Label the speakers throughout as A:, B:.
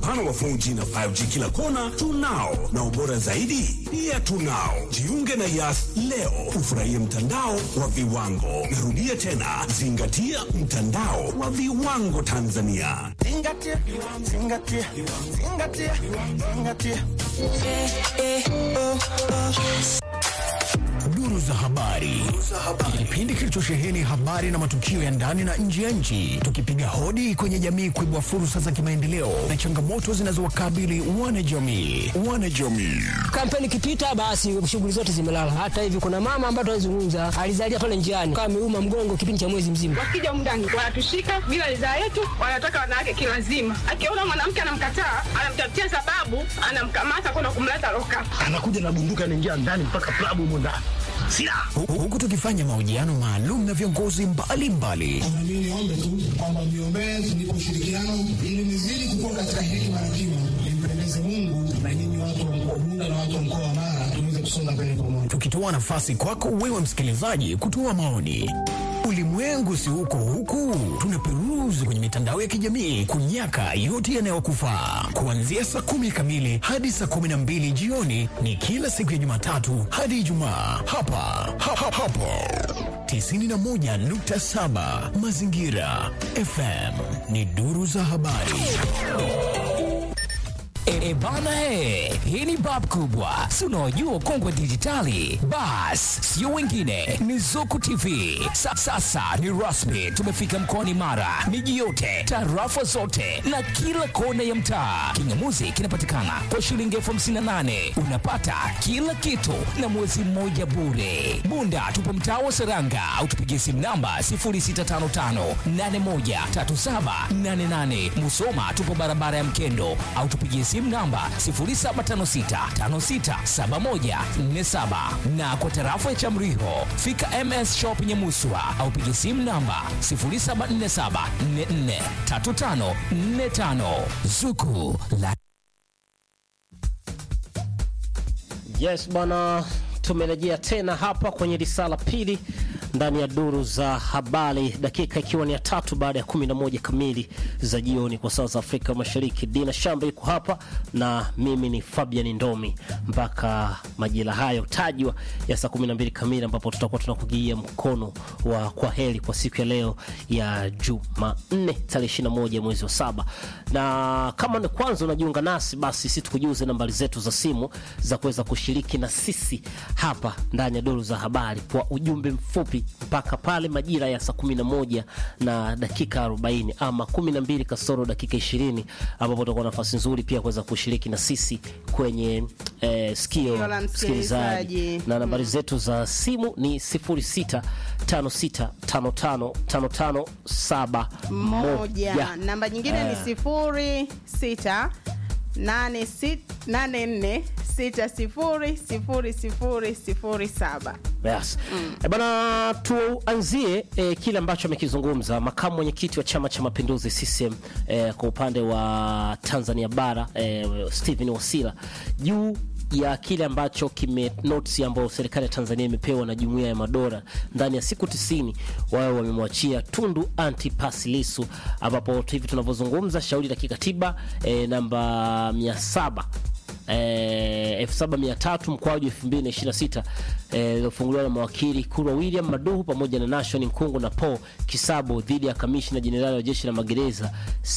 A: upana wa 4G na 5G kila kona tunao, na ubora zaidi pia tunao. Jiunge na Yas leo ufurahie mtandao wa viwango. Narudia tena, zingatia mtandao wa viwango Tanzania.
B: Zingatia, zingatia, zingatia, zingatia.
C: Duru za habari, kipindi kilichosheheni habari na matukio ya ndani na nje ya nchi, tukipiga hodi kwenye jamii kuibua fursa za kimaendeleo na changamoto zinazowakabili wanajamii. Wanajamii
D: Kampeni ikipita basi shughuli zote zimelala. Hata hivi kuna mama ambaye tunazungumza alizalia pale njiani kama ameuma mgongo kipindi cha mwezi mzima.
E: Wakija mndani wanatushika bila ridhaa yetu, wanataka wanawake kilazima. Akiona mwanamke anamkataa, anamtafutia sababu, anamkamata kwenda kumleta loka.
F: anakuja na bunduki anaingia ndani mpaka klabu humo ndani silaha
C: Hu- huku tukifanya mahojiano maalum na viongozi mbalimbali
G: Mimi niombe tu kwamba mniombee tunipe ushirikiano ili nizidi kukua katika hekima na kima, nimpendeze Mungu na nyinyi watu wa mkoa Bunda na watu wa mkoa wa Mara tuweze kusonga mbele pamoja.
C: tukitoa nafasi kwako wewe msikilizaji kutoa maoni. Ulimwengu si huko huku, tunaperuzi kwenye mitandao ya kijamii kunyaka yote yanayokufaa. Kuanzia saa kumi kamili hadi saa kumi na mbili jioni ni kila siku ya Jumatatu hadi Ijumaa hapa ha, ha, hapo 91.7 Mazingira FM ni duru za habari.
H: E, bana he, hii ni bab kubwa, si unaojua ukongwe dijitali. Bas, sio wengine, ni Zuku TV. Sa, sasa ni rasmi, tumefika mkoani Mara, miji yote, tarafa zote na kila kona ya mtaa. Kingamuzi kinapatikana kwa shilingi elfu hamsini na nane unapata kila kitu na mwezi mmoja bure. Bunda tupo mtaa wa Seranga au tupigie simu namba 0655813788. Musoma tupo barabara ya Mkendo au tupigie simu namba 0756567147 na kwa tarafa ya Chamriho fika MS Shop Nyamuswa au pigie simu namba 0747443545 Zuku la
I: Yes bwana, tumerejea tena hapa kwenye risala pili ndani ya duru za habari, dakika ikiwa ni ya tatu baada ya kumi na moja kamili za jioni kwa saa za Afrika Mashariki. Dina Shamba iko hapa na mimi ni Fabian Ndomi mpaka majira hayo tajwa ya saa kumi na mbili kamili ambapo tutakuwa tunakugia mkono wa kwa heri kwa siku ya leo ya Jumanne tarehe 21 mwezi wa saba, na kama ni kwanza unajiunga nasi, basi sisi tukujuze nambari zetu za simu za kuweza kushiriki na sisi hapa ndani ya duru za habari kwa ujumbe mfupi mpaka pale majira ya saa 11 na dakika 40 ama 12 kasoro dakika 20 ambapo utakuwa na nafasi nzuri pia kuweza kushiriki na sisi kwenye eh, sikio
J: Sikio la
I: msikilizaji
J: msikilizaji.
I: na nambari zetu za simu ni 0656555571
J: moja. Namba nyingine ni sifuri sita nane sit- nane nne sita sifuri sifuri sifuri sifuri saba.
I: Yes. Eh, bana tuanzie eh, kile ambacho amekizungumza makamu mwenyekiti wa Chama cha Mapinduzi CCM eh, kwa upande wa Tanzania bara eh, Stephen Wasira juu ya kile ambacho kime notes ambayo serikali ya Tanzania imepewa na Jumuiya ya Madola ndani ya siku 90 wao wamemwachia Tundu Antipas Lissu, ambapo hivi tunavyozungumza shauri la kikatiba eh, namba 700 eh, 7300 mkwaju 2026 eh, iliyofunguliwa na mawakili Kurwa William Maduhu pamoja na Nashon Nkungu na Paul Kisabo dhidi ya kamishna jenerali wa jeshi la magereza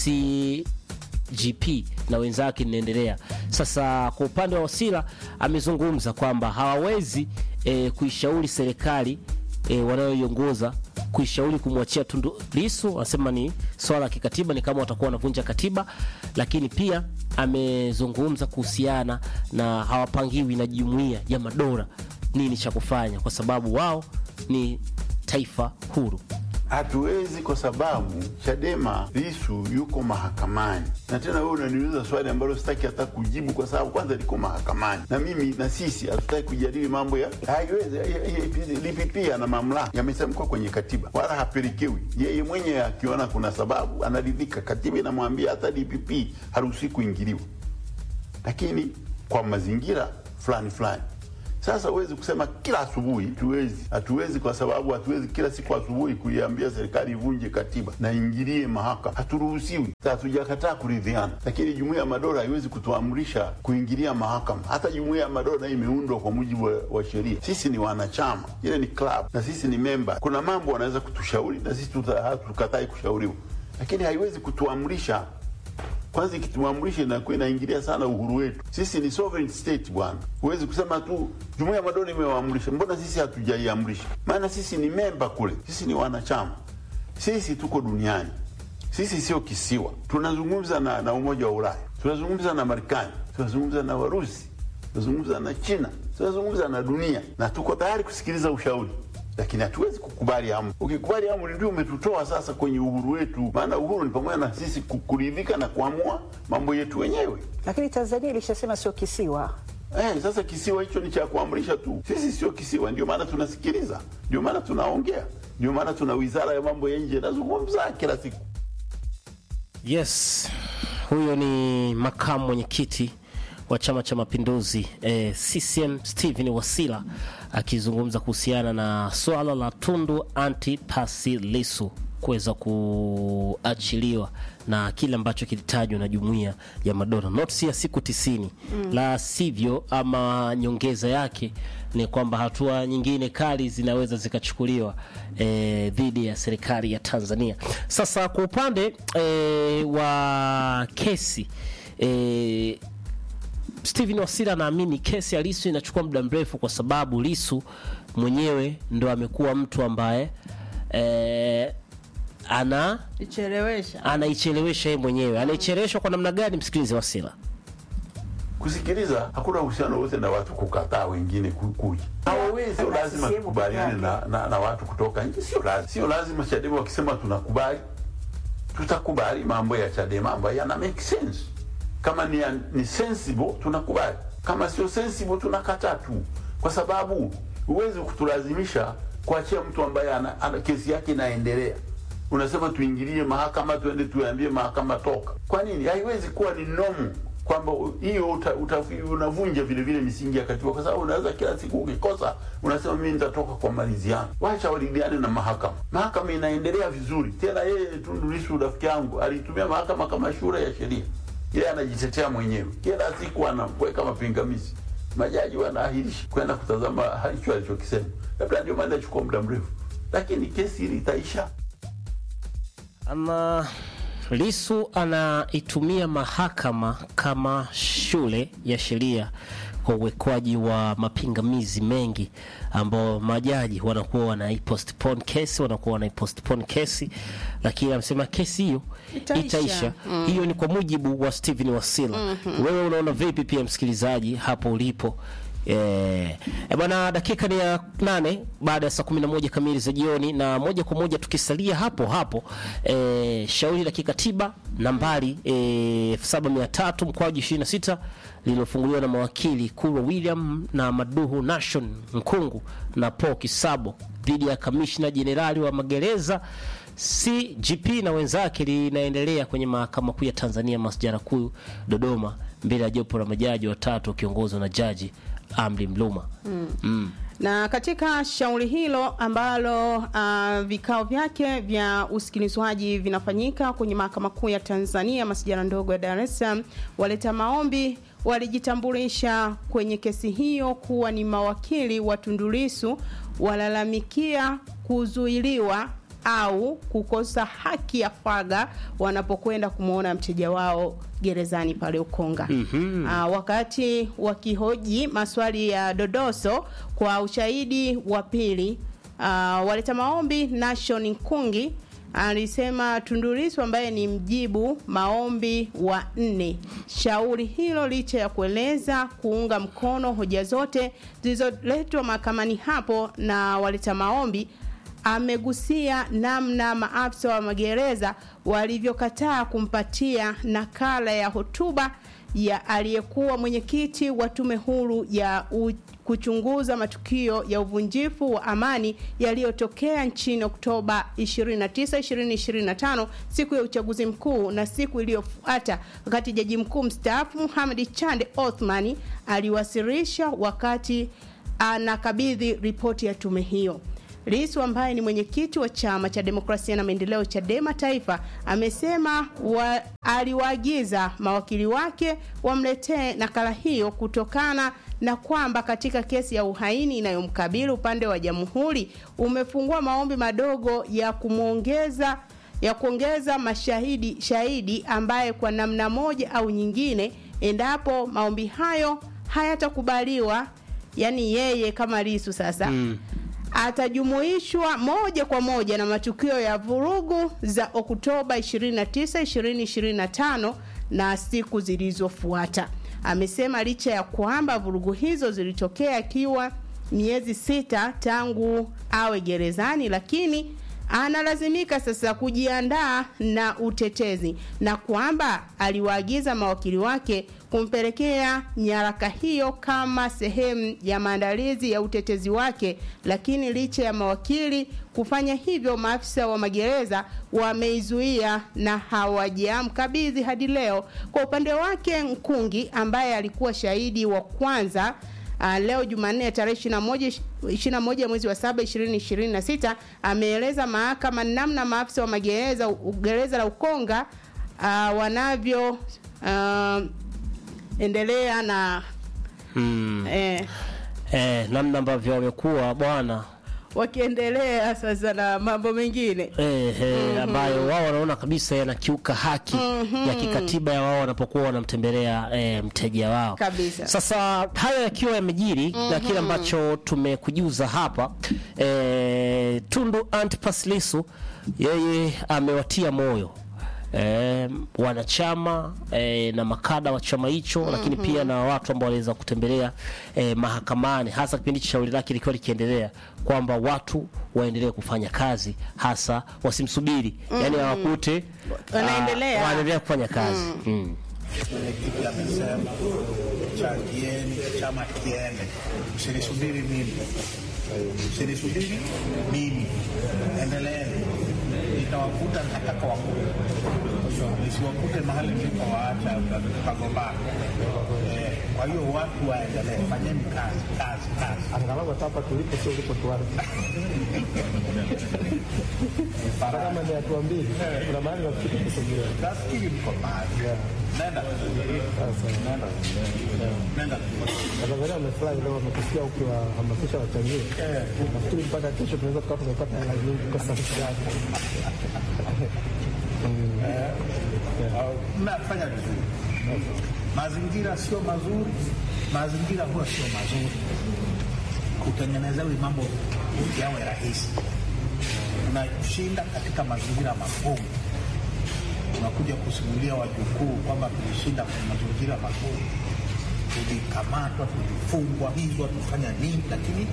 I: CGP na wenzake linaendelea. Sasa kwa upande wa Wasira amezungumza kwamba hawawezi eh, kuishauri serikali eh, wanayoiongoza kuishauri kumwachia Tundu Lissu. Anasema ni swala la kikatiba, ni kama watakuwa wanavunja katiba, lakini pia amezungumza kuhusiana na hawapangiwi na jumuiya ya madola nini cha kufanya, kwa sababu wao ni taifa huru.
K: Hatuwezi kwa sababu Chadema Lisu yuko mahakamani, na tena wewe unaniuliza swali ambalo sitaki hata kujibu, kwa sababu kwanza liko mahakamani, na mimi na sisi hatutaki kujadili mambo ya haiwezi. DPP ana mamlaka yamesemkwa kwenye katiba, wala hapelekewi yeye mwenyewe. Akiona kuna sababu anaridhika, katiba inamwambia hata DPP haruhusi kuingiliwa, lakini kwa mazingira fulani fulani Sasa huwezi kusema kila asubuhi, hatuwezi, hatuwezi kwa sababu hatuwezi kila siku asubuhi kuiambia serikali ivunje katiba na ingilie mahakama, haturuhusiwi. Sasa hatujakataa kuridhiana, lakini jumuiya ya madola haiwezi kutuamrisha kuingilia mahakama. Hata jumuiya ya madola nayo imeundwa kwa mujibu wa, wa sheria. Sisi ni wanachama, ile ni club na sisi ni memba. Kuna mambo wanaweza kutushauri na sisi tuta- hatukatai kushauriwa, lakini haiwezi kutuamrisha kwanza ikituamrisha inakuwa inaingilia sana uhuru wetu. Sisi ni sovereign state bwana, huwezi kusema tu jumuiya ya madola imewaamrisha, mbona sisi hatujaiamrisha? Maana sisi ni memba kule, sisi ni wanachama, sisi tuko duniani, sisi sio kisiwa. Tunazungumza na, na Umoja wa Ulaya, tunazungumza na Marekani, tunazungumza na Warusi, tunazungumza na China, tunazungumza na dunia, na tuko tayari kusikiliza ushauri lakini hatuwezi kukubali amri. Ukikubali amri, ndio umetutoa sasa kwenye uhuru wetu, maana uhuru ni pamoja na sisi ku- kuridhika na kuamua mambo yetu wenyewe.
L: Lakini Tanzania ilishasema sio kisiwa.
K: Eh, sasa kisiwa hicho ni cha kuamrisha tu. Sisi sio kisiwa, ndio maana tunasikiliza, ndio maana tunaongea, ndio maana tuna wizara ya mambo ya nje inazungumza kila siku.
I: Yes, huyo ni makamu mwenyekiti wa Chama cha Mapinduzi eh, CCM Stephen Wasira akizungumza kuhusiana na swala la Tundu Antipas Lissu kuweza kuachiliwa na kile ambacho kilitajwa na jumuiya ya madola notisi ya siku tisini
M: Mm.
I: la sivyo ama nyongeza yake ni kwamba hatua nyingine kali zinaweza zikachukuliwa eh, dhidi ya serikali ya Tanzania. Sasa kwa upande eh, wa kesi eh, Steven Wasira anaamini kesi ya Lisu inachukua muda mrefu kwa sababu Lisu mwenyewe ndo amekuwa mtu ambaye eh, ana
J: ichelewesha
I: anaichelewesha yeye mwenyewe. Anaicheleweshwa kwa namna gani? Msikilize Wasira.
K: Kusikiliza hakuna uhusiano wote na watu kukataa wengine ku- kuja. Hawawezi, sio lazima tukubaliane na, na, na watu kutoka nje, sio lazima, sio lazima. Chadema wakisema tunakubali, tutakubali mambo ya Chadema ambayo yana make sense. Kama ni, ni sensible tunakubali, kama sio sensible tunakataa tu, kwa sababu huwezi kutulazimisha kuachia mtu ambaye ana, ana kesi yake inaendelea. Unasema tuingilie mahakama, tuende tuambie mahakama toka. Kwa nini? Haiwezi kuwa ni nomu kwamba hiyo uta, uta, unavunja vile vile misingi ya katiba, kwa sababu unaweza kila siku ukikosa unasema mimi nitatoka kwa maridhiano. Wacha walidiane na mahakama. Mahakama inaendelea vizuri. Tena yeye Tundu Lissu rafiki yangu alitumia mahakama kama shule ya sheria, yeye anajitetea mwenyewe, kila siku anaweka mapingamizi, majaji wanaahirisha kwenda kutazama hicho alichokisema. Labda ndio maana inachukua muda mrefu, lakini kesi hili itaisha.
I: Ama Lisu anaitumia mahakama kama shule ya sheria kwa uwekwaji wa mapingamizi mengi ambao majaji wanakuwa wanaipostpone kesi wanakuwa wanaipostpone kesi, lakini anasema kesi hiyo
J: Itaisha.
I: itaisha.
J: Mm.
I: Hiyo ni kwa mujibu wa Steven Wasila.
J: Mhm.
I: Wewe unaona vipi, pia msikilizaji hapo ulipo? Eh, e bwana, dakika ni ya nane baada ya saa kumi na moja kamili za jioni, na moja kwa moja tukisalia hapo hapo eh, shauri la kikatiba nambari elfu saba mia tatu mkwaju ishirini na sita lililofunguliwa na mawakili Kurwa William na Maduhu Nation Nkungu na Paul Kisabo dhidi ya kamishna jenerali wa magereza CGP na wenzake linaendelea kwenye mahakama kuu ya Tanzania masjara kuu Dodoma, mbele ya jopo la majaji watatu wakiongozwa na jaji Amri Mluma.
J: Mm.
I: Mm.
J: na katika shauri hilo ambalo uh, vikao vyake vya usikilizwaji vinafanyika kwenye mahakama kuu ya Tanzania masijara ndogo ya Dar es Salaam, waleta maombi walijitambulisha kwenye kesi hiyo kuwa ni mawakili wa Tundu Lissu, walalamikia kuzuiliwa au kukosa haki ya faragha wanapokwenda kumwona mteja wao gerezani pale Ukonga.
M: Mhm.
J: Ah, wakati wakihoji maswali ya dodoso kwa ushahidi wa pili, ah, waleta maombi Nation Nkungi alisema Tundu Lissu ambaye ni mjibu maombi wa nne shauri hilo, licha ya kueleza kuunga mkono hoja zote zilizoletwa mahakamani hapo na waleta maombi amegusia namna maafisa wa magereza walivyokataa kumpatia nakala ya hotuba ya aliyekuwa mwenyekiti wa tume huru ya u kuchunguza matukio ya uvunjifu wa amani yaliyotokea nchini Oktoba 29, 2025 siku ya uchaguzi mkuu na siku iliyofuata wakati jaji mkuu mstaafu Mohamed Chande Othmani aliwasilisha wakati anakabidhi ripoti ya tume hiyo. Lissu ambaye ni mwenyekiti wa chama cha demokrasia na maendeleo Chadema Taifa amesema wa, aliwaagiza mawakili wake wamletee nakala hiyo kutokana na kwamba katika kesi ya uhaini inayomkabili upande wa jamhuri umefungua maombi madogo ya kumwongeza ya kuongeza mashahidi shahidi ambaye kwa namna moja au nyingine endapo maombi hayo hayatakubaliwa yani yeye kama Lissu sasa mm atajumuishwa moja kwa moja na matukio ya vurugu za Oktoba 29, 2025 na siku zilizofuata. Amesema licha ya kwamba vurugu hizo zilitokea akiwa miezi sita tangu awe gerezani, lakini analazimika sasa kujiandaa na utetezi na kwamba aliwaagiza mawakili wake kumpelekea nyaraka hiyo kama sehemu ya maandalizi ya utetezi wake. Lakini licha ya mawakili kufanya hivyo, maafisa wa magereza wameizuia na hawajamkabidhi hadi leo. Kwa upande wake, Nkungi ambaye alikuwa shahidi wa kwanza Uh, leo Jumanne tarehe 21 21 mwezi wa 7 2026 ameeleza mahakama namna maafisa wa magereza gereza la Ukonga uh, wanavyo uh, endelea na
I: Hmm.
J: eh,
I: Eh, namna ambavyo wamekuwa bwana
J: wakiendelea sasa na mambo mengine
I: eh, eh, ambayo wao wanaona kabisa yanakiuka haki
J: Mhm.
I: ya kikatiba ya wao wanapokuwa wanamtembelea eh, mteja wao
J: kabisa.
I: Sasa haya yakiwa yamejiri na kile ambacho tumekujuza hapa eh, Tundu Antipas Lissu yeye amewatia moyo eh, wanachama eh, na makada wa chama hicho lakini pia na watu ambao waliweza kutembelea eh, mahakamani hasa kipindi cha shauri lake likiwa likiendelea kwamba watu waendelee kufanya kazi hasa wasimsubiri yani
J: Mhm.
I: hawakute
J: Wanaendelea.
I: ah, wanaendelea kufanya kazi mm.
M: Mwenyekiti amesema changieni chama kiende, msinisubiri mimi, msinisubiri mimi, endeleeni, nitawakuta nitataka wakute, nisiwakute mahali mlipowaacha tukagombana. Eh, Kwa hiyo watu waendelee, fanyeni kazi kazi kazi,
F: angalau hata hapa tulipo sio ulipo tuanze. Hata kama ni hatua mbili, kuna mahali nafikiri kusogea.
M: nafikiri mko mahali, nenda nenda nenda
F: Watanzania wamefurahi leo, wamekusikia ukiwahamasisha wachangie. Nafikiri mpaka kesho tunaweza tukawa tumepata hela nyingi kwa sababu
M: mnafanya vizuri. Mazingira sio mazuri, mazingira huwa sio mazuri. Kutengenezewi mambo yawe rahisi, unashinda katika mazingira magumu, unakuja kusimulia wajukuu kwamba tulishinda kwenye mazingira magumu, tulikamatwa, tulifungwa, hivyo tufanya nini, lakini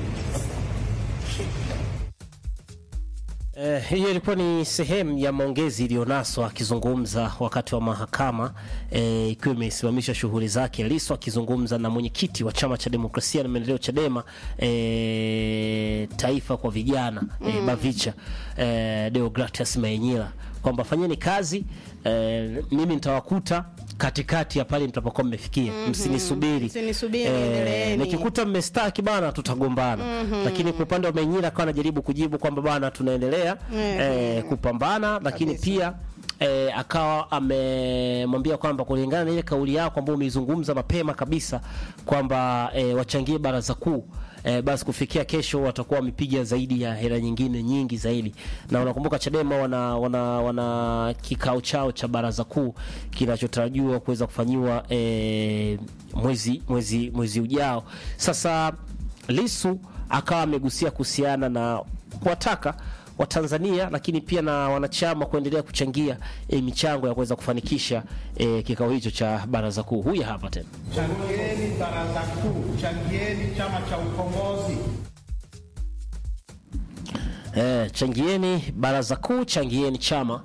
I: Eh, hiyo ilikuwa ni sehemu ya maongezi iliyonaswa akizungumza wakati wa mahakama eh, ikiwa imesimamisha shughuli zake. Lissu akizungumza na mwenyekiti wa chama cha demokrasia na maendeleo Chadema eh, taifa kwa vijana eh,
N: Mm.
I: Bavicha eh, Deogratias Mayenyila kwamba fanyeni kazi eh, mimi nitawakuta katikati ya pale mtapokuwa mmefikia,
J: Mhm.
I: msinisubiri
J: Msinisubiri,
I: Eh,
J: endeleeni.
I: nikikuta mmestaki bana, tutagombana
J: Mhm.
I: lakini kwa upande wa Menyira akawa anajaribu kujibu kwamba bana, tunaendelea
J: Mhm.
I: eh, kupambana, lakini pia eh, akawa amemwambia kwamba kulingana na ile kauli yako ambayo umeizungumza mapema kabisa kwamba eh, wachangie baraza kuu eh, basi kufikia kesho watakuwa wamepiga zaidi ya hela nyingine nyingi zaidi, na unakumbuka Chadema wana, wana, wana kikao chao cha baraza kuu kinachotarajiwa kuweza kufanyiwa eh, mwezi, mwezi, mwezi ujao. Sasa Lisu akawa amegusia kuhusiana na kuwataka Watanzania lakini pia na wanachama kuendelea kuchangia e, michango ya kuweza kufanikisha e, kikao hicho cha baraza kuu. Huyu hapa tena.
M: changieni baraza kuu, changieni chama cha ukombozi.
I: E, changieni baraza kuu, changieni chama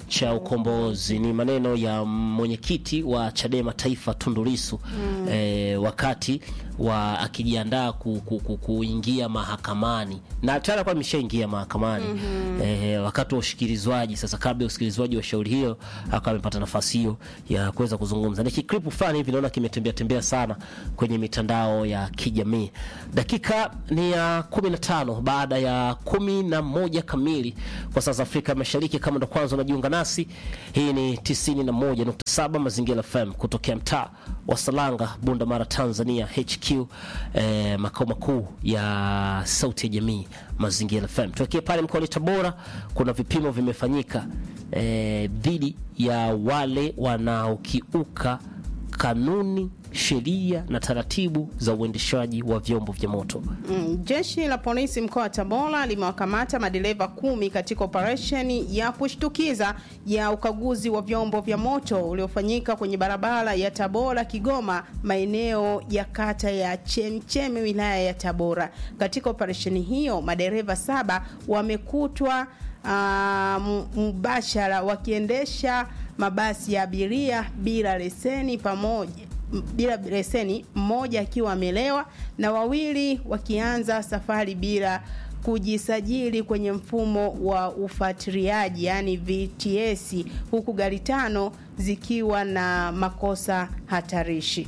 I: cha ukombozi. Ni maneno ya mwenyekiti wa Chadema Taifa Tundu Lissu
J: Mm.
I: eh, wakati wa akijiandaa ku, ku, ku, kuingia mahakamani na tayari alikuwa ameshaingia mahakamani
J: Mhm.
I: eh, wakati wa usikilizwaji. Sasa kabla ya usikilizwaji wa shauri hiyo akawa amepata nafasi hiyo ya kuweza kuzungumza. Ni kikripu fulani hivi naona kimetembea tembea sana kwenye mitandao ya kijamii. Dakika ni ya 15 baada ya kumi na moja kamili kwa saa za Afrika Mashariki. Kama ndo kwanza unajiunga nasi, hii ni 91.7 Mazingira FM kutokea mtaa wa Salanga, Bunda Mara, Tanzania, HQ eh, makao makuu ya Sauti ya Jamii Mazingira FM. Tuelekee pale mkoani Tabora, kuna vipimo vimefanyika eh, dhidi ya wale wanaokiuka kanuni, sheria na taratibu za uendeshaji wa vyombo vya moto.
J: Mm, jeshi la polisi mkoa wa Tabora limewakamata madereva kumi katika operesheni ya kushtukiza ya ukaguzi wa vyombo vya moto uliofanyika kwenye barabara ya Tabora Kigoma, maeneo ya kata ya Chemchemi wilaya ya Tabora. Katika operesheni hiyo madereva saba wamekutwa ah, m- mubashara wakiendesha mabasi ya abiria bila leseni pamoja m- bila leseni, mmoja akiwa amelewa na wawili wakianza safari bila kujisajili kwenye mfumo wa ufuatiliaji yani VTS, huku gari tano zikiwa na makosa hatarishi.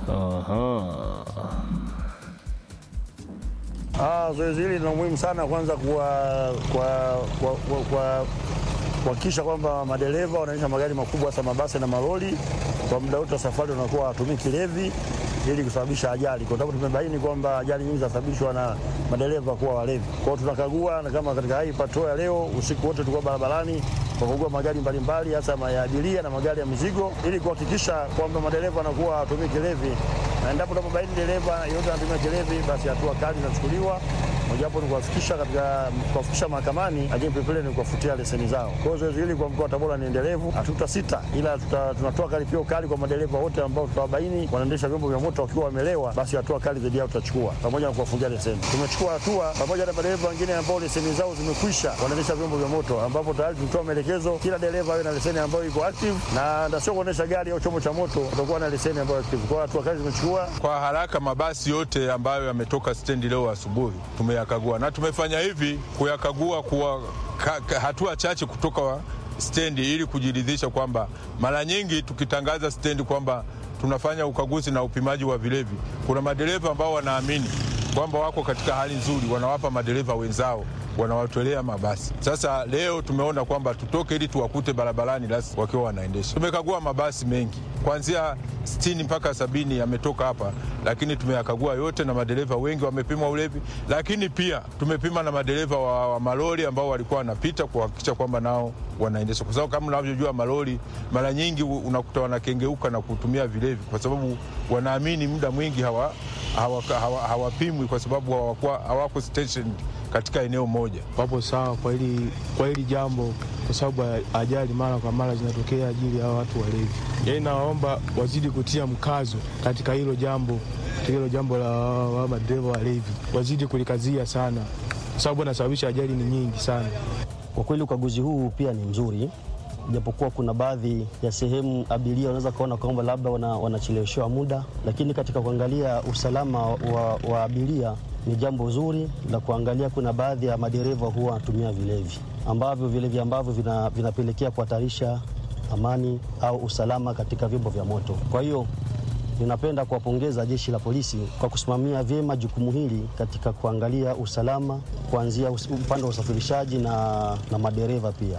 N: Ah, zoezi hili lina umuhimu sana kwanza kwa kwa kwa, kwa, kwa kuhakikisha kwamba madereva wanaendesha magari makubwa hasa mabasi na malori kwa muda wote wa safari wanakuwa hawatumii kilevi ili kusababisha ajali, kwa sababu tumebaini kwamba ajali nyingi zinasababishwa na madereva kuwa walevi. Kwa hiyo tunakagua, na kama katika hii patrol ya leo usiku wote tulikuwa barabarani kwa kukagua magari mbalimbali hasa ma- ya abiria na magari ya mizigo ili kuhakikisha kwamba madereva wanakuwa hawatumii kilevi, na endapo tunapobaini dereva yote anatumia kilevi, basi hatua kali zinachukuliwa mojawapo ni kuwafikisha katika kuwafikisha mahakamani, lakini vilevile ni kuwafutia leseni zao. Kwa hiyo zoezi hili kwa mkoa wa Tabora ni endelevu, hatuta sita, ila tuta, tunatoa karipio kali kwa madereva wote ambao tutawabaini wanaendesha vyombo vya moto wakiwa wamelewa, basi hatua kali dhidi yao tutachukua, pamoja na kuwafungia leseni. Tumechukua hatua pamoja na madereva wengine ambao leseni zao zimekwisha, wanaendesha vyombo vya moto, ambapo tayari tulitoa maelekezo kila dereva awe na leseni ambayo iko active na na sio kuendesha gari au chombo cha moto, utakuwa na leseni ambayo active. Kwa hiyo hatua kali zimechukua
O: Kwa haraka mabasi yote ambayo yametoka stendi leo asubuhi tumeyakagua, na tumefanya hivi kuyakagua kuwa ka, ka, hatua chache kutoka wa stendi ili kujiridhisha kwamba mara nyingi tukitangaza stendi kwamba tunafanya ukaguzi na upimaji wa vilevi, kuna madereva ambao wanaamini kwamba wako katika hali nzuri, wanawapa madereva wenzao wanawatolea mabasi. Sasa leo tumeona kwamba tutoke ili tuwakute barabarani rasi wakiwa wanaendesha. Tumekagua mabasi mengi kuanzia sitini mpaka sabini yametoka hapa, lakini tumeyakagua yote na madereva wengi wamepimwa ulevi, lakini pia tumepima na madereva wa, wa malori ambao walikuwa wanapita kuhakikisha kwamba nao wanaendesha, kwa sababu kama unavyojua malori mara nyingi u- unakuta wanakengeuka na kutumia vilevi, kwa sababu wanaamini muda mwingi hawa hawapimwi hawa, hawa hawapimwi kwa sababu hawakuwa- hawako stationed katika eneo moja.
F: wapo sawa kwa hili kwa hili jambo, kwa sababu ya ajali mara kwa mara zinatokea ajili ya watu walevi. Yaani nawaomba wazidi kutia mkazo katika hilo jambo, katika hilo jambo la wa madereva walevi, wazidi kulikazia sana, kwa sababu wanasababisha ajali ni nyingi sana.
P: Kwa kweli ukaguzi huu pia ni mzuri, japokuwa kuna baadhi ya sehemu abiria wanaweza kuona kwamba labda wana, wanacheleweshewa muda, lakini katika kuangalia usalama wa, wa abiria ni jambo zuri la kuangalia. Kuna baadhi ya madereva huwa wanatumia vilevi ambavyo vilevi ambavyo vina, vinapelekea kuhatarisha amani au usalama katika vyombo vya moto. Kwa hiyo ninapenda kuwapongeza jeshi la polisi kwa kusimamia vyema jukumu hili katika kuangalia usalama kuanzia us- upande wa usafirishaji na, na madereva pia.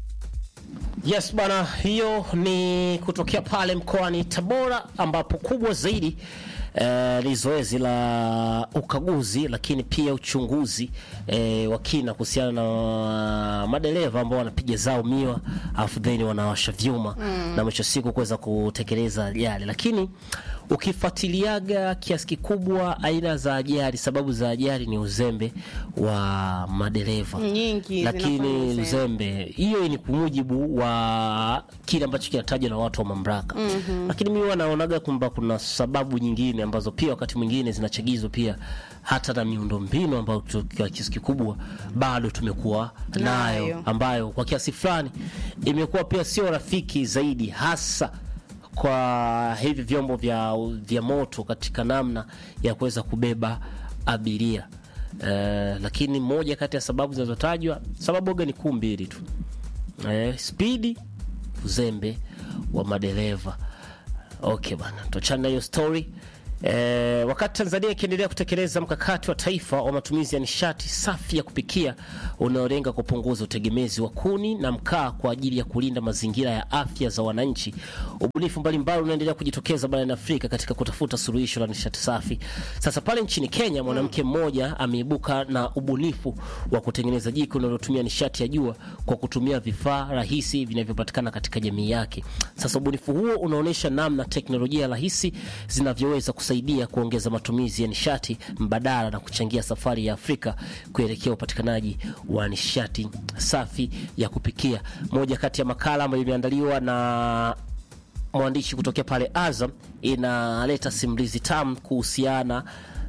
I: Yes bana, hiyo ni kutokea pale mkoani Tabora ambapo kubwa zaidi eh, ni zoezi la ukaguzi lakini pia uchunguzi eh, wa kina kuhusiana na madereva ambao wanapiga zao miwa alafu then wanawasha vyuma
J: Mm.
I: na mwisho wa siku kuweza kutekeleza yale, lakini ukifuatiliaga kiasi kikubwa aina za ajali, sababu za ajali ni uzembe wa madereva
J: Nyingi
I: lakini
J: zinafanya uzembe.
I: uzembe hiyo ni kwa mujibu wa kile ambacho kinatajwa na watu wa mamlaka
J: Mhm.
I: lakini mimi wanaonaga kwamba kuna sababu nyingine ambazo pia wakati mwingine zinachagizwa pia hata na miundombinu ambayo tu- kwa kiasi kikubwa bado tumekuwa nayo,
J: Nayo.
I: ambayo kwa kiasi fulani imekuwa pia sio rafiki zaidi hasa kwa hivi vyombo vya, vya moto katika namna ya kuweza kubeba abiria. Eh, lakini moja kati ya sababu zinazotajwa sababu oga ni kuu mbili tu eh, spidi uzembe wa madereva okay bana tuachane na hiyo story Eh, wakati Tanzania ikiendelea kutekeleza mkakati wa taifa wa matumizi ya nishati safi ya kupikia unaolenga kupunguza utegemezi wa kuni na mkaa kwa ajili ya kulinda mazingira ya afya za wananchi, ubunifu mbalimbali unaendelea kujitokeza barani Afrika katika kutafuta suluhisho la nishati safi. Sasa pale nchini Kenya, mwanamke mmoja ameibuka na ubunifu wa kutengeneza jiko linalotumia nishati ya jua kwa kutumia vifaa rahisi vinavyopatikana katika jamii yake. Sasa ubunifu huo unaonyesha namna teknolojia rahisi zinavyoweza kusaidia kuongeza matumizi ya nishati mbadala na kuchangia safari ya Afrika kuelekea upatikanaji wa nishati safi ya kupikia. Moja kati ya makala ambayo imeandaliwa na mwandishi kutokea pale Azam inaleta simulizi tamu kuhusiana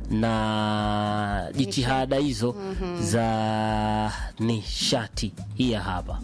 I: na jitihada hizo
J: Mhm.
I: za nishati. Hii hapa.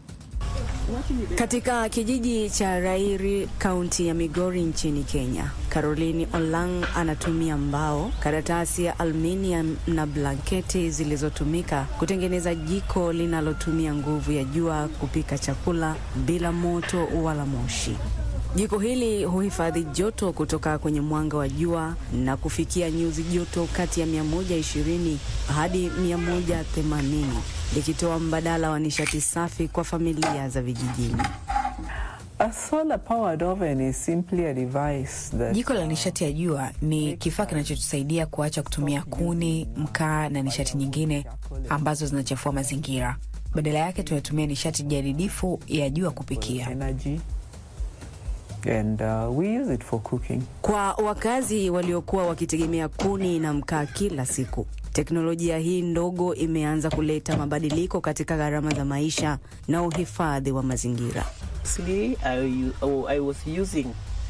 Q: Katika kijiji cha Rairi, kaunti ya Migori nchini Kenya, Caroline Olang anatumia mbao, karatasi ya aluminium na blanketi zilizotumika kutengeneza jiko linalotumia nguvu ya jua kupika chakula bila moto wala moshi. Jiko hili huhifadhi joto kutoka kwenye mwanga wa jua na kufikia nyuzi joto kati ya 120 hadi 180 likitoa mbadala wa nishati safi kwa familia za vijijini.
R: A solar powered oven is simply a device that
S: Jiko la nishati ya jua ni kifaa kinachotusaidia kuacha kutumia kuni, mkaa na nishati nyingine ambazo zinachafua mazingira. Badala yake tunatumia nishati jadidifu ya jua kupikia.
R: energy and uh, we use it for cooking.
Q: Kwa wakazi waliokuwa wakitegemea kuni na mkaa kila siku, teknolojia hii ndogo imeanza kuleta mabadiliko katika gharama za maisha na uhifadhi wa mazingira.
T: Actually, I, oh, I was using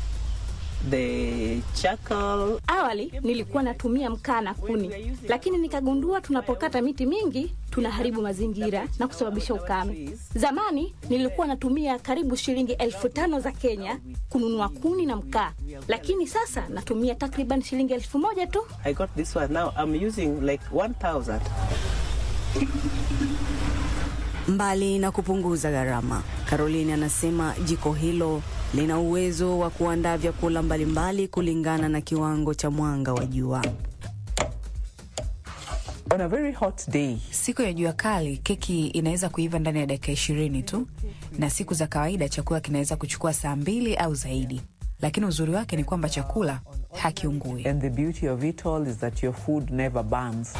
T: the charcoal.
U: Awali nilikuwa natumia mkaa na kuni, lakini nikagundua tunapokata miti mingi tunaharibu mazingira na kusababisha ukame. Zamani nilikuwa natumia karibu shilingi elfu tano za Kenya kununua kuni na mkaa, lakini sasa natumia takriban shilingi elfu moja tu.
T: I got this one now. I'm using like 1,000.
Q: Mbali na kupunguza gharama, Caroline anasema jiko hilo lina uwezo wa kuandaa vyakula mbalimbali kulingana na kiwango cha mwanga wa jua.
R: On a very hot day,
S: Siku ya jua kali, keki inaweza kuiva ndani ya dakika ishirini tu, na siku za kawaida chakula kinaweza kuchukua saa mbili au zaidi. Lakini uzuri wake ni kwamba chakula hakiungui.
R: and the beauty of it all is that your food never burns.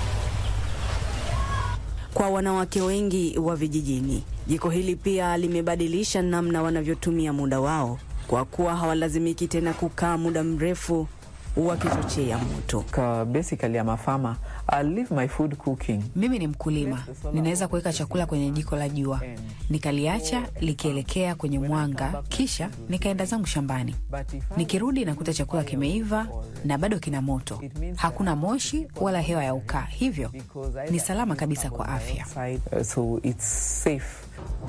Q: Kwa wanawake wengi wa vijijini, jiko hili pia limebadilisha namna wanavyotumia muda wao, kwa kuwa hawalazimiki tena kukaa muda mrefu wakichochea moto.
R: Uh, basically, I'm a farmer. I leave my food cooking.
S: Mimi ni mkulima, ninaweza kuweka chakula kwenye jiko la jua, nikaliacha likielekea kwenye mwanga, kisha nikaenda zangu shambani. Nikirudi nakuta chakula kimeiva na bado kina moto, hakuna moshi wala hewa ya ukaa, hivyo ni salama kabisa kwa afya.
R: Uh, so it's safe.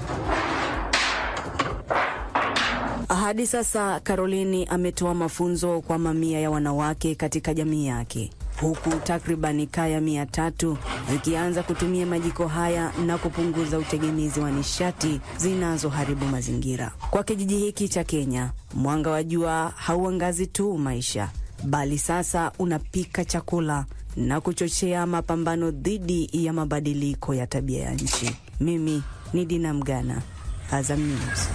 Q: Hadi sasa Karolini ametoa mafunzo kwa mamia ya wanawake katika jamii yake, huku takribani kaya mia tatu zikianza kutumia majiko haya na kupunguza utegemezi wa nishati zinazoharibu mazingira. Kwa kijiji hiki cha Kenya, mwanga wa jua hauangazi tu maisha, bali sasa unapika chakula na kuchochea mapambano dhidi ya mabadiliko ya tabia ya nchi. Mimi ni Dina Mgana, Azam News.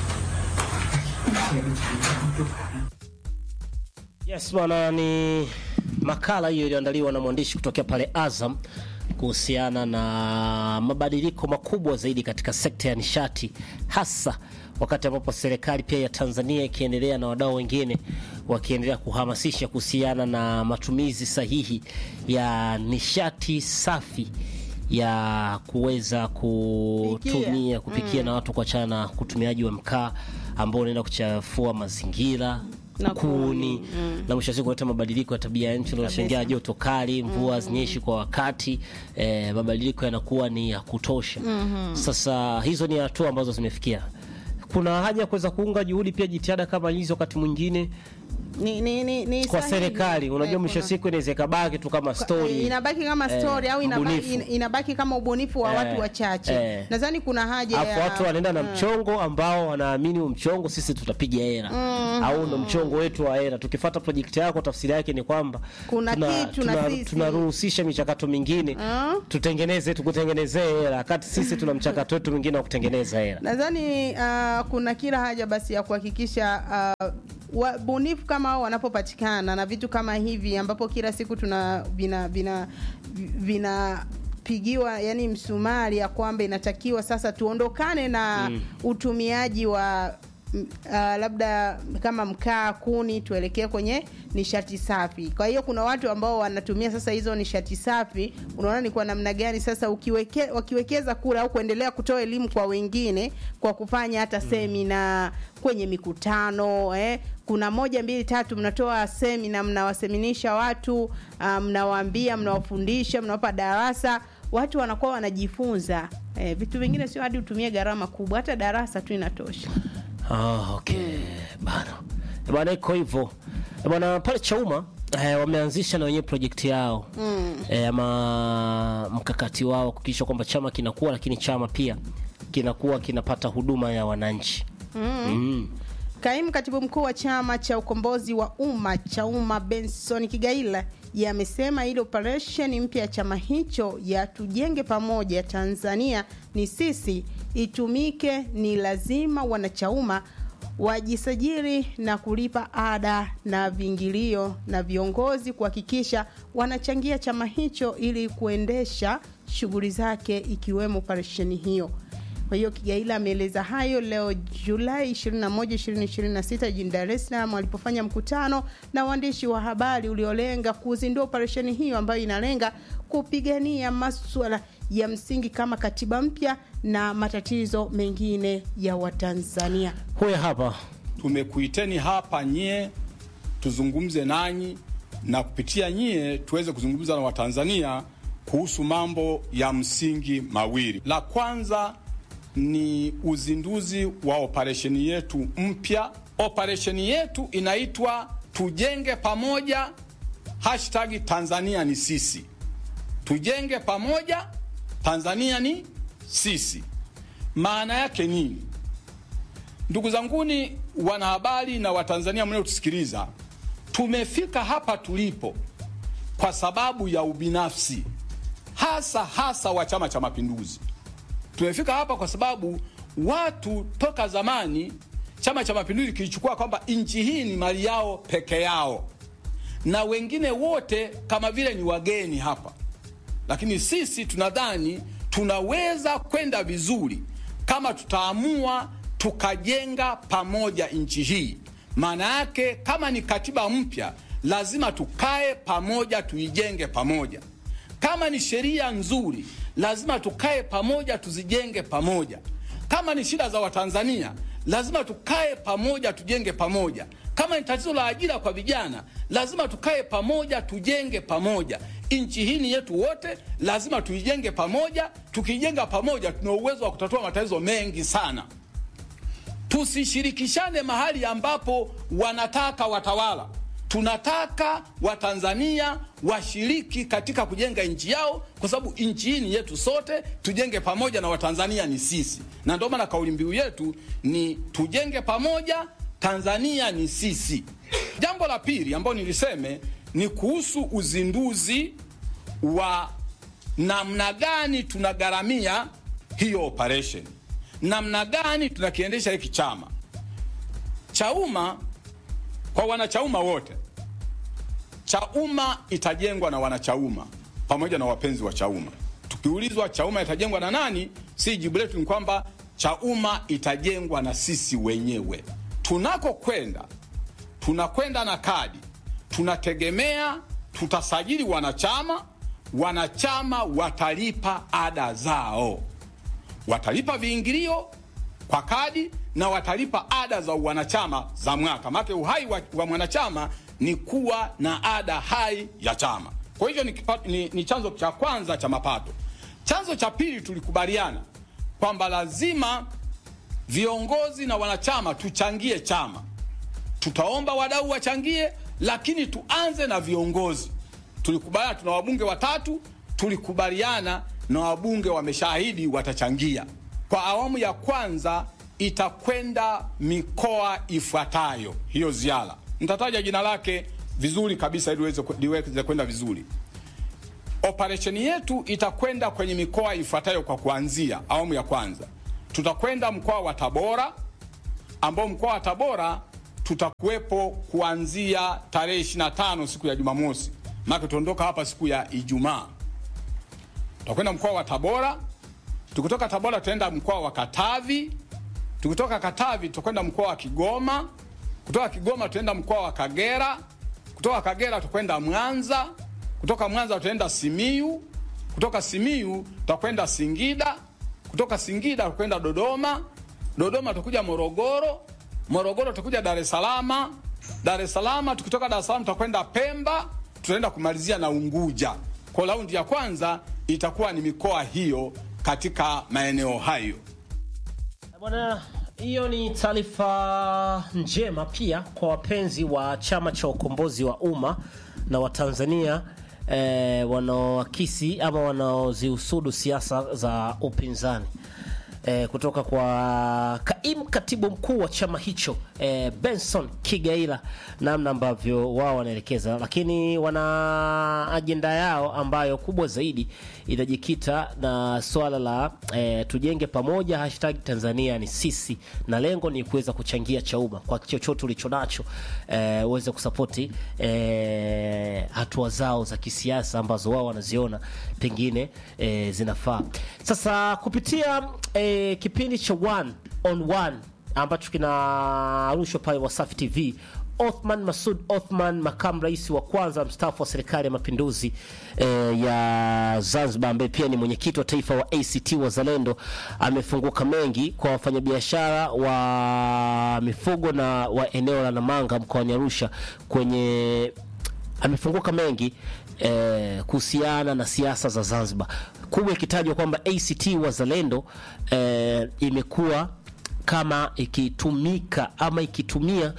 I: Yes bwana, ni makala hiyo iliyoandaliwa na mwandishi kutokea pale Azam kuhusiana na mabadiliko makubwa zaidi katika sekta ya nishati, hasa wakati ambapo serikali pia ya Tanzania ikiendelea na wadau wengine wakiendelea kuhamasisha kuhusiana na matumizi sahihi ya nishati safi ya kuweza kutumia kupikia
J: Mm.
I: na watu kuachana na utumiaji wa mkaa ambao unaenda kuchafua mazingira
J: Na
I: kuni
J: kuni, mm.
I: na mwisho wa siku kuleta mabadiliko ya tabia ya nchi unashangia
J: Kabisa.
I: joto kali mvua mm. zinyeshi kwa wakati eh, mabadiliko yanakuwa ni ya kutosha
J: Mhm.
I: sasa hizo ni hatua ambazo zimefikia kuna haja ya kuweza kuunga juhudi pia jitihada kama hizo wakati mwingine
J: ni, ni, ni, ni
I: kwa
J: sahihi.
I: serikali unajua
J: Eh,
I: mwisho wa
J: kuna-
I: siku inaweza ikabaki tu kama
J: Eh,
I: story
J: inabaki kama
I: eh,
J: story au inabaki,
I: mbunifu.
J: in- inabaki kama ubunifu wa
I: Eh,
J: watu wachache
I: eh.
J: nadhani kuna haja
I: Alafu
J: ya
I: watu wanaenda na
J: Mm.
I: mchongo ambao wanaamini huu mchongo sisi tutapiga hera
J: Mhm.
I: au ndo mchongo wetu wa hera. Tukifuata project yako, tafsiri yake ni kwamba
J: Kuna kitu na
I: tuna-
J: sisi.
I: tunaruhusisha michakato mingine
J: Mm.
I: tutengeneze tukutengenezee hera, wakati sisi tuna mchakato wetu mwingine wa kutengeneza hera.
J: nadhani uh, kuna kila haja basi ya kuhakikisha uh, wabunifu kama hao wanapopatikana na vitu kama hivi ambapo kila siku tuna vina vina vinapigiwa yani msumari ya kwamba inatakiwa sasa tuondokane na
A: Mm.
J: utumiaji wa m- uh, labda kama mkaa kuni tuelekee kwenye nishati safi kwa hiyo kuna watu ambao wanatumia sasa hizo nishati safi unaona ni kwa namna gani sasa ukiweke, wakiwekeza kura au kuendelea kutoa elimu kwa wengine kwa kufanya hata semina kwenye mikutano eh. kuna moja mbili tatu mnatoa semina mnawaseminisha watu uh, mnawaambia mnawafundisha mnawapa darasa watu wanakuwa wanajifunza eh, vitu vingine sio hadi utumie gharama kubwa hata darasa tu inatosha
I: Ah, okay. Bana. Eh, Bana iko hivyo. Eh, Bana pale Chauma eh, wameanzisha na wenyewe project yao.
J: mm.
I: eh, ama mkakati wao kuhakikisha kwamba chama kinakuwa lakini chama pia kinakuwa kinapata huduma ya wananchi
J: Mm.
I: mm.
J: Kaimu katibu mkuu wa chama cha ukombozi wa umma Chauma Benson Kigaila yamesema ile operesheni mpya ya chama hicho ya tujenge pamoja Tanzania ni sisi itumike, ni lazima wanachauma wajisajili na kulipa ada na viingilio na viongozi kuhakikisha wanachangia chama hicho ili kuendesha shughuli zake ikiwemo operesheni hiyo. Kwa hiyo Kigaila ameeleza hayo leo Julai 21, 2026 jijini Dar es Salaam alipofanya mkutano na waandishi wa habari uliolenga kuzindua operesheni hiyo ambayo inalenga kupigania maswala ya msingi kama katiba mpya na matatizo mengine ya Watanzania.
I: Huyo hapa
A: tumekuiteni hapa nyie tuzungumze nanyi na kupitia nyie tuweze kuzungumza na Watanzania kuhusu mambo ya msingi mawili. La kwanza ni uzinduzi wa operesheni yetu mpya. Operesheni yetu inaitwa tujenge pamoja, hashtag Tanzania ni sisi. Tujenge pamoja, Tanzania ni sisi. Maana yake nini? Ndugu zanguni wanahabari na Watanzania mnaotusikiliza, tumefika hapa tulipo kwa sababu ya ubinafsi, hasa hasa wa Chama cha Mapinduzi. Tumefika hapa kwa sababu watu toka zamani Chama cha Mapinduzi kilichukua kwamba nchi hii ni mali yao peke yao, na wengine wote kama vile ni wageni hapa lakini sisi tunadhani tunaweza kwenda vizuri kama tutaamua tukajenga pamoja nchi hii. Maana yake kama ni katiba mpya, lazima tukae pamoja, tuijenge pamoja. Kama ni sheria nzuri, lazima tukae pamoja, tuzijenge pamoja. Kama ni shida za Watanzania, lazima tukae pamoja, tujenge pamoja. Kama ni tatizo la ajira kwa vijana, lazima tukae pamoja, tujenge pamoja. Nchi hii ni yetu wote, lazima tuijenge pamoja. Tukiijenga pamoja, tuna uwezo wa kutatua matatizo mengi sana. Tusishirikishane mahali ambapo wanataka watawala. Tunataka Watanzania washiriki katika kujenga nchi yao, kwa sababu nchi hii ni yetu sote. Tujenge pamoja na Watanzania ni sisi, na ndio maana kauli mbiu yetu ni tujenge pamoja, Tanzania ni sisi. Jambo la pili ambalo niliseme ni kuhusu uzinduzi wa namna gani tunagharamia hiyo operation, namna gani tunakiendesha hiki chama Chauma. Kwa wanachauma wote, Chauma itajengwa na wanachauma pamoja na wapenzi wa Chauma. Tukiulizwa Chauma itajengwa na nani, si jibu letu ni kwamba Chauma itajengwa na sisi wenyewe. Tunakokwenda tunakwenda na kadi, tunategemea tutasajili wanachama, wanachama watalipa ada zao, watalipa viingilio kwa kadi na watalipa ada za wanachama za mwaka. Maana uhai wa, wa mwanachama ni kuwa na ada hai ya chama. Kwa hivyo ni, kipa- ni, ni chanzo cha kwanza cha mapato. Chanzo cha pili tulikubaliana kwamba lazima viongozi na wanachama tuchangie chama. Tutaomba wadau wachangie, lakini tuanze na viongozi. Tulikubaliana tuna wabunge watatu, tulikubaliana na wabunge wameshaahidi watachangia. Kwa awamu ya kwanza itakwenda mikoa ifuatayo hiyo ziara. Nitataja jina lake vizuri kabisa ili liweze liweze kwenda vizuri. Operesheni yetu itakwenda kwenye mikoa ifuatayo kwa kuanzia awamu ya kwanza. Tutakwenda mkoa wa Tabora ambao mkoa wa Tabora tutakuwepo kuanzia tarehe 25 siku ya Jumamosi, maana tutaondoka hapa siku ya Ijumaa. Tutakwenda mkoa wa Tabora. Tukitoka Tabora tutaenda mkoa wa Katavi. Tukitoka Katavi tutakwenda mkoa wa Kigoma. Kutoka Kigoma tutaenda mkoa wa Kagera. Kutoka Kagera tutakwenda Mwanza. Kutoka Mwanza tutaenda Simiyu. Kutoka Simiyu tutakwenda Singida. Kutoka Singida tutakwenda Dodoma. Dodoma tutakuja Morogoro. Morogoro tutakuja Dar es Salaam. Dar es Salaam tukitoka Dar es Salaam tutakwenda Pemba, tutaenda kumalizia na Unguja. Kwa raundi ya kwanza itakuwa ni mikoa hiyo katika maeneo hayo.
I: Bwana, hiyo ni taarifa njema pia kwa wapenzi wa chama cha ukombozi wa umma na Watanzania eh, wanaoakisi ama wanaozihusudu siasa za upinzani eh, kutoka kwa kaimu katibu mkuu wa chama hicho eh, Benson Kigaila, namna ambavyo wao wanaelekeza, lakini wana ajenda yao ambayo kubwa zaidi inajikita na swala la eh, tujenge pamoja, hashtag Tanzania ni sisi, na lengo ni kuweza kuchangia Chauma kwa chochote ulicho nacho eh, uweze kusapoti eh, hatua zao za kisiasa ambazo wao wanaziona pengine eh, zinafaa. Sasa kupitia eh, kipindi cha one on one ambacho kinarushwa pale Wasafi TV Othman Masud Othman, makamu rais wa kwanza mstaafu wa serikali ya mapinduzi eh, ya Zanzibar, ambaye pia ni mwenyekiti wa taifa wa ACT Wazalendo, amefunguka mengi kwa wafanyabiashara wa mifugo na wa eneo la Namanga mkoani Arusha kwenye amefunguka mengi eh, kuhusiana na siasa za Zanzibar, kubwa ikitajwa kwamba ACT Wazalendo eh, imekuwa kama ikitumika ama ikitumia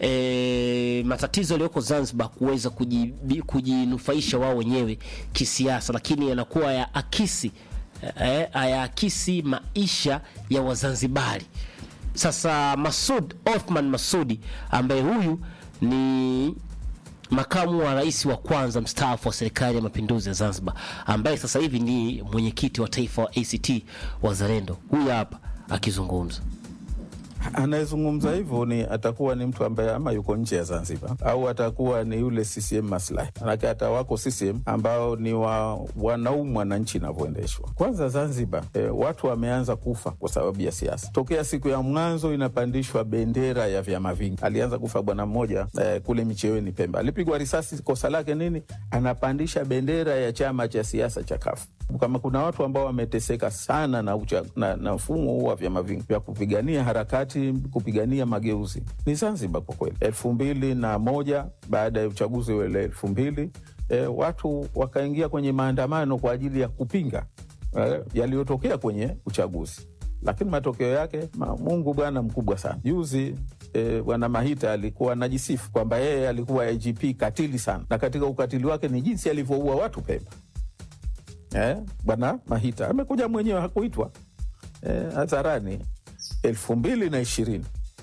I: e, matatizo yaliyoko Zanzibar kuweza kujibi- kujinufaisha wao wenyewe kisiasa, lakini yanakuwa ya akisi eh, hayaakisi maisha ya Wazanzibari. Sasa Masud Othman Masudi ambaye huyu ni makamu wa rais wa kwanza mstaafu wa serikali ya mapinduzi ya Zanzibar, ambaye sasa hivi ni mwenyekiti wa taifa wa ACT Wazalendo, huyu hapa akizungumza.
B: anayezungumza hivyo ni atakuwa ni mtu ambaye ama yuko nje ya Zanzibar au atakuwa ni yule CCM maslahi. Manake hata wako CCM ambao ni wa, wanaumwa na nchi inavyoendeshwa. Kwanza Zanzibar eh, watu wameanza kufa kwa sababu ya siasa. Tokea siku ya mwanzo inapandishwa bendera ya vyama vingi. Alianza kufa bwana mmoja eh, kule Micheweni Pemba, alipigwa risasi. Kosa lake nini? Anapandisha bendera ya chama cha siasa cha kafu kama kuna watu ambao wameteseka sana na, ucha, na, na mfumo huu wa vyama vingi vya kupigania harakati kupigania mageuzi ni Zanzibar kwa kweli. elfu mbili na moja baada ya uchaguzi ule elfu mbili e, watu wakaingia kwenye maandamano kwa ajili ya kupinga e, yaliyotokea kwenye uchaguzi, lakini matokeo yake ma, Mungu bwana mkubwa sana. Juzi e, bwana Mahita alikuwa anajisifu kwamba yeye alikuwa IGP katili sana, na katika ukatili wake ni jinsi alivyoua watu Pemba. Eh, bwana Mahita amekuja mwenyewe, hakuitwa eh, hadharani. elfu mbili na ishirini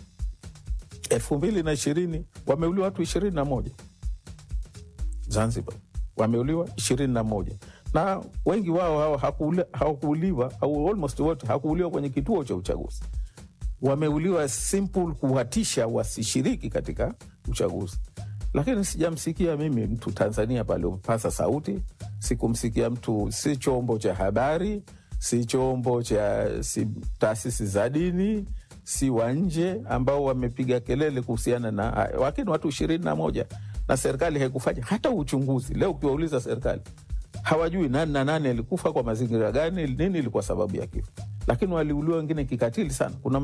B: elfu mbili na ishirini wameuliwa watu ishirini na moja Zanzibar, wameuliwa ishirini na moja na wengi wao hao hakuuli- hawakuuliwa au almost wote hakuuliwa kwenye kituo cha uchaguzi, wameuliwa simple kuwatisha wasishiriki katika uchaguzi lakini sijamsikia mimi mtu Tanzania pale upasa sauti, sikumsikia mtu, si chombo cha habari, si chombo cha si taasisi za dini, si wa nje ambao wamepiga kelele kuhusiana na haya. Lakini watu ishirini na moja na serikali haikufanya hata uchunguzi. Leo ukiwauliza serikali hawajui nani na nani alikufa kwa mazingira gani, nini ilikuwa sababu ya kifo, lakini waliuliwa wengine kikatili sana. Kuna